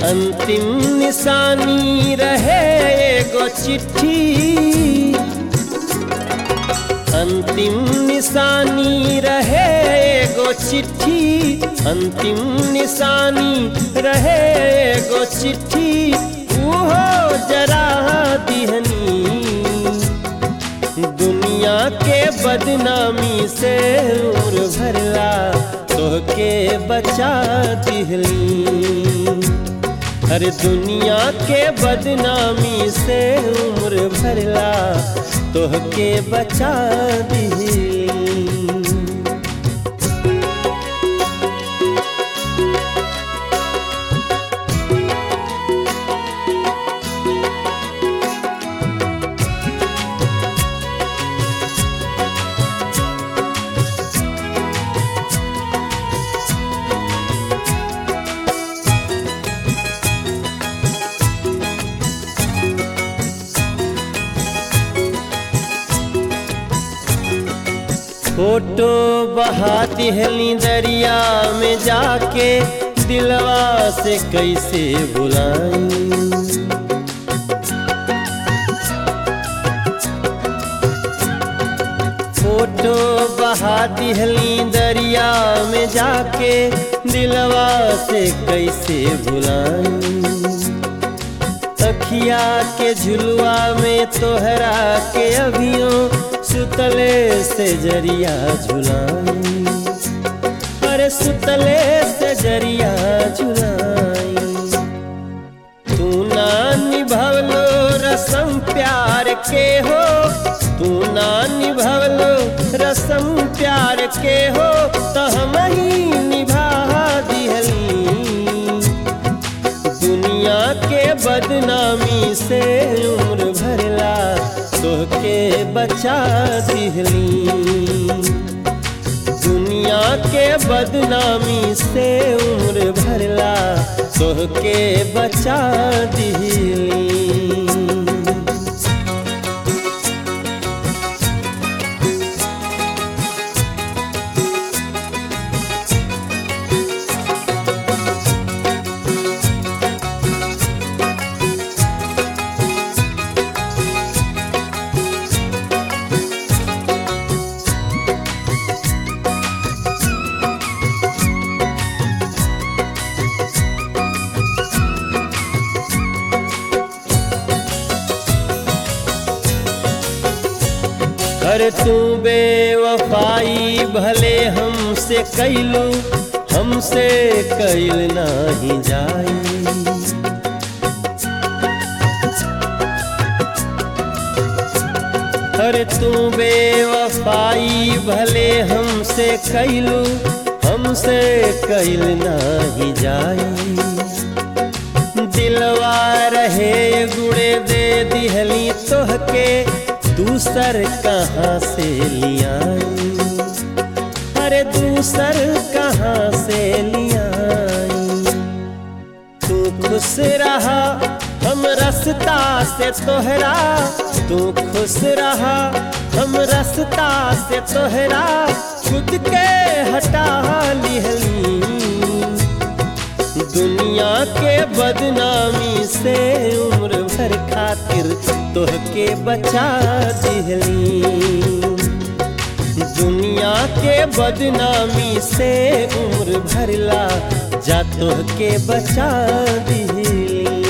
अंतिम निशानी रहे एगो चिट्ठी अंतिम निशानी रहे एगो चिट्ठी अंतिम निशानी रहे एगो चिट्ठी उहो जरा दिहनी दुनिया के बदनामी से उम्र भरला तोहके बचा दिहली अरे दुनिया के बदनामी से उम्र भरला तोहके बचा दिहली फोटो बहा दिहली दरिया में जाके दिलवा से कैसे बुलाई फोटो बहा दिहली दरिया में जाके दिलवा से कैसे भुलाई अखिया के झुलवा में तोहरा के अभियो सुतले से जरिया झुलाई अरे सुतले से जरिया झुलाई तू ना निभवलो रसम प्यार के हो तू ना निभवलो रसम प्यार के हो तो हम ही निभा दिहली दुनिया के बदनामी से उम्र भरला तोहके बचा दिहली दुनिया के बदनामी से उम्र भरला तोहके बचा दिहली अरे तू बेवफाई भले हमसे कैलू हमसे कैल नाही जाई अरे तू बेवफाई भले हमसे कैलू हमसे कैल नाही जाई दिलवा रहे गुड़े दे दिहली तोहके दूसर कहाँ से लियाई अरे दूसर कहाँ से लियाई तू खुश रहा हम रास्ता से तोहरा तू खुश रहा हम रास्ता से तोहरा खुद के हटा लिहली दुनिया के बदनामी से उम्र भर खातिर तोहके बचा दिहली दुनिया के बदनामी से उम्र भरला जा तोहके बचा दिहली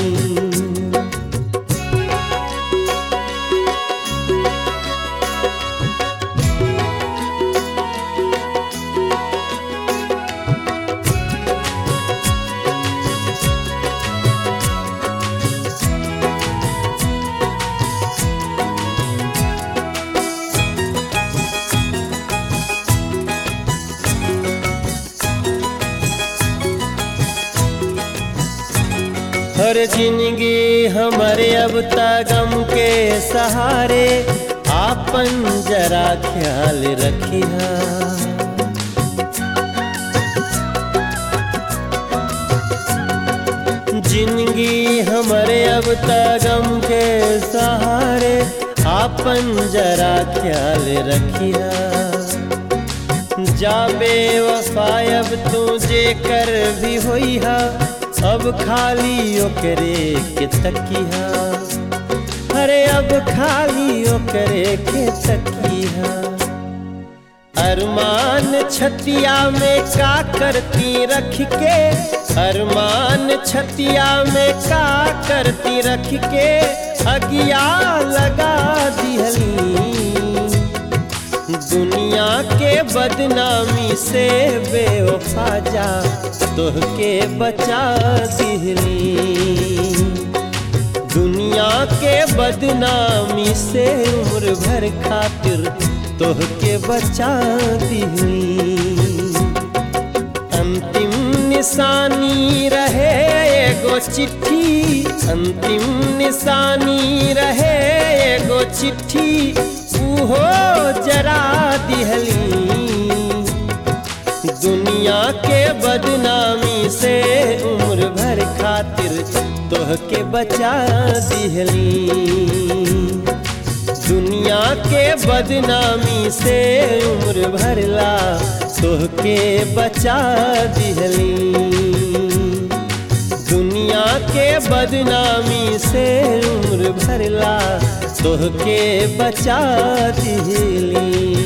हर जिंदगी हमारे अब तक गम के सहारे आपन जरा ख्याल रखिया जिंदगी हमारे अब तक गम के सहारे आपन जरा ख्याल रखिया जाबे वफा अब तू जे कर भी होई हा अब खाली ओकरे के तकिया अरे अब खाली ओकरे के तकिया अरमान छतिया में का करती रख के अरमान छतिया में का करती रख के अगिया लगा दिहली दुनिया के बदनामी से बेवफा जा तोहके बचा दिहली दुनिया के बदनामी से उम्र भर खातिर तोहके बचा दिहली अंतिम निशानी रहे एगो चिट्ठी अंतिम निशानी रहे एगो चिट्ठी उहो जरा दिहली दुनिया के बदनामी से उम्र भर खातिर तोहके बचा दिहली दुनिया के बदनामी से उम्र भरला तोहके बचा दिहली दुनिया के बदनामी से उम्र भरला तोहके बचा दिहली